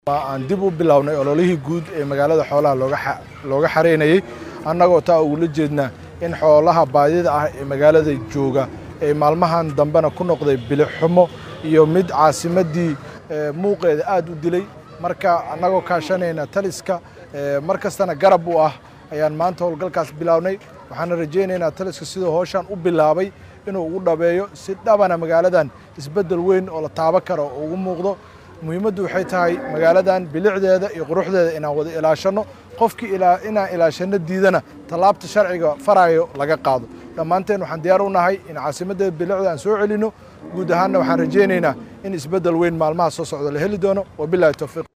aan dib u bilownay ololihii guud ee magaalada xoolaha looga xareynayey annagoo taa ugula jeednaa in xoolaha baadida ah ee magaalada jooga ee maalmahan dambena ku noqday bilixumo iyo mid caasimaddii muuqeeda aad u dilay marka annagoo kaashanayna taliska mar kastana garab u ah ayaan maanta howlgalkaas bilownay waxaana rajaynaynaa taliska siduu howshan u bilaabay inuu ugu dhabeeyo si dhabana magaaladan isbeddel weyn oo la taaban karo oo ugu muuqdo muhiimaddu waxay tahay magaaladan bilicdeeda iyo quruxdeeda inaan wada ilaashanno qofkii inaan ilaashanno diidana tallaabta sharciga farayo laga qaado dhammaanteen waxaan diyaar u nahay in caasimaddeeda bilicda aan soo celinno guud ahaanna waxaan rajaynaynaa in isbeddel weyn maalmaha soo socda la heli doono wabilahi towfiiq